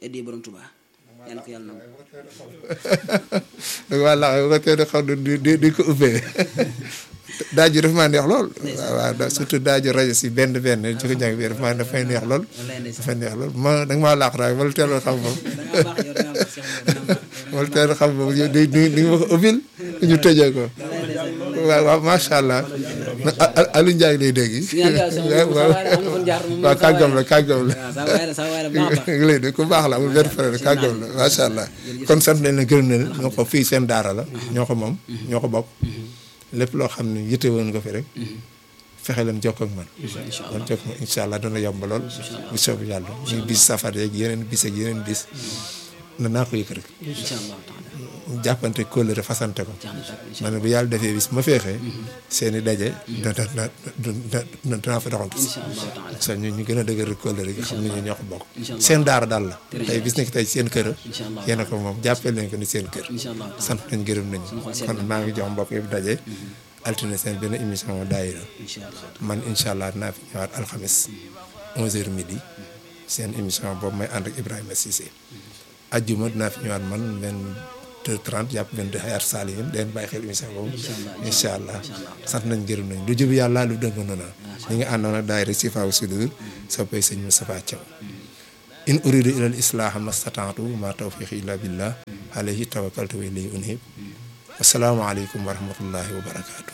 addee borom Tuubaa yàlla ko yàlla nangu da nga laa ko teel a xaw di di di ko ubbee daaju dafa maa neex lool waaw waaw surtout daaju rajo si benn benn ci ko jàng bi dafa maa dafay neex lool wallaay ndeysaan dafay neex lool ma da nga maa laax raay wala teel a xam moom da ngaa baax yow da ngaa baax Cheikh Mor da ngaa baax wala teel a xam moom yow di di di nga ma ko ubbil ñu tëjee ko waaw waaw macha allah Aliou Ndiaye lay dégg waaw waaw am na fu ñu jaar moom waaw kàggam la kàggam la waaw saa waay la saa waay la baax a baax ngi lay dégg ku baax la amul benn problème kàggam la macha allah kon sant nañ la gërëm nañ la ñoo ko fii seen daara la ñoo ko moom ñoo ko bokk lépp loo xam ne yitte woon nga fi rek fexe leen jokkoo ak man kon jokkoo ak incha allah dana yomb lool bu soobee yàlla muy bis safar yeeg yeneen bis ak yeneen bis na naa ko yëg rek incha allah taala jàppante kóllëre fasante ko jeex na tàkk incha ma ne bu yàlla defee bis ma feexee seen i daje da da da da danaa fa doxantu si allah taala sa ñu ñu gën a dëgër kóllëre gi xam ne ñu ñoo ko bokk Incha allah. seen daara daal la tey bis nekk tey seen kër incha allah yéen a ko moom jàppee leen ko ni seen kër incha allah taala sant nañ gërëm nañ xol sedd kon maa ngi jox mbokk yëpp daje altine seen benn émission daayira incha allah man incha allah dinaa fi ñëwaat alxames 11h midi seen émission boobu may ànd ak Ibrahima Cissé ajjuma dinaa fi ñëwaat man 22h30 jàpp 22 xayaat saalihin leen bàyyi xel émission boobu incha allah sant nañ gërëm nañ lu jub yàlla lu dëng noonu ñi nga àndoon ak daayira Sifaawu Sudur soppay sëñ Moustapha Thiaw in uridu ila al islaha mastataatu ma tawfiqi illa billah alayhi tawakkaltu wa ilayhi unib assalaamu aleykum wa rahmatullahi wa barakaatu